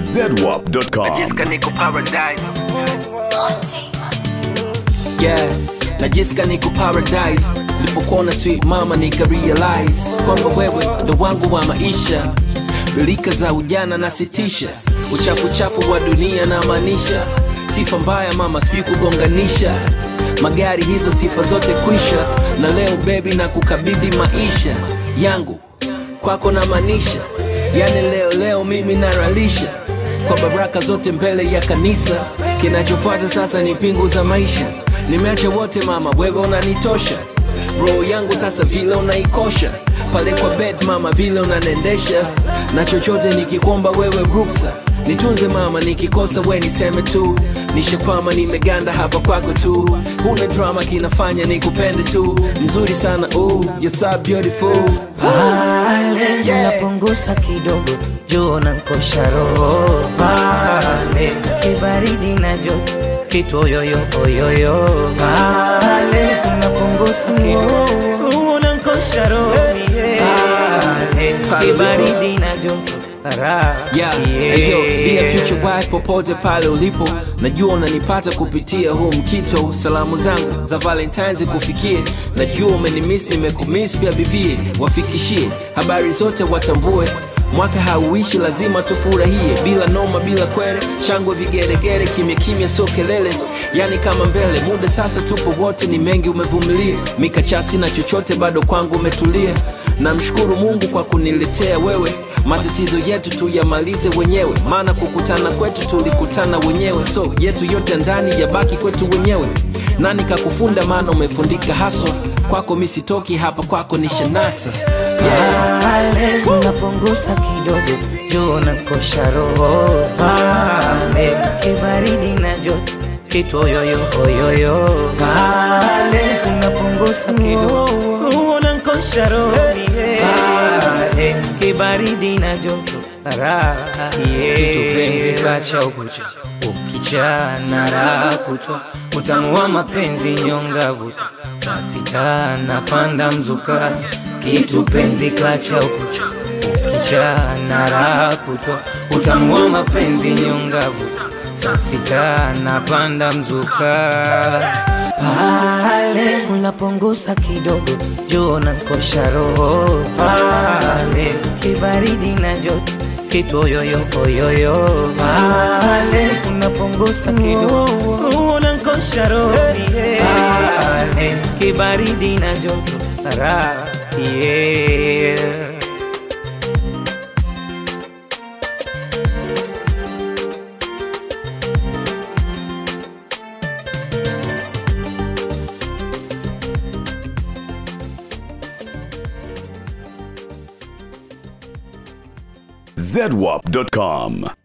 zedwap.com. Najisikia niko paradise. Yeah, najisikia niko paradise. Nilipokuona sweet mama nika realize kwamba wewe ndo wangu wa maisha. Bilika za ujana nasitisha, uchafu chafu wa dunia na maanisha. Sifa mbaya mama, sijui kugonganisha magari hizo, sifa zote kwisha. Na leo baby na kukabidhi maisha yangu kwako na maanisha, yani leo leo mimi naralisha kwa baraka zote mbele ya kanisa. Kinachofuata sasa ni pingu za maisha, nimeacha wote mama, wewe unanitosha. Roho yangu sasa vile unaikosha pale kwa bed mama, vile unanendesha na chochote nikikwomba wewe ruksa nitunze mama, nikikosa we niseme tu, nishakwama nimeganda hapa kwako tu, huna drama kinafanya nikupende tu, mzuri sana ooh, you're so beautiful pale Yeah. unapunguza kidogo juu na nkosha roho pale kibaridi na joto kitu oyoyo oyoyo pale unapunguza kidogo unankosha roho pale kibaridi na joto raha Yeah, hey, yo, dear future wife popote pale ulipo, najua unanipata kupitia huu mkito. Salamu zangu za Valentines kufikie, najua umenimiss, nimekumiss pia bibie, wafikishie habari zote watambue mwaka hauishi, lazima tufurahie, bila noma, bila kwere, shangwe, vigeregere, kimya kimya, sio kelele, yani kama mbele. Muda sasa tupo wote, ni mengi umevumilia, mikachasi na chochote, bado kwangu umetulia. Namshukuru Mungu kwa kuniletea wewe, matatizo yetu tuyamalize wenyewe, maana kukutana kwetu tulikutana wenyewe, so yetu yote ndani yabaki kwetu wenyewe. Nani kakufunda? Maana umefundika haswa kwako, misitoki hapa kwako ni shanasa pale unapunguza kidogo juu na kosha roho pale kibaridi na joto kitu oyoyo oyoyo pale unapunguza kidogo unankosha roho pale kibaridi na joto raha kitu penzi kacha ukucha ukichana raha kutwa utamu wa mapenzi nyongavu saa sita napanda mzuka kitu penzi klacha ukucha ukichana raha kutwa utamu wa mapenzi nyongavu saa sita napanda mzuka pale unapunguza kidogo juu na nkosha roho pale kibaridi na joto kitu oyoyo oyoyo pale unapunguza kidogo unankosha roho pale kibaridi na joto raha yeah. zedwap.com.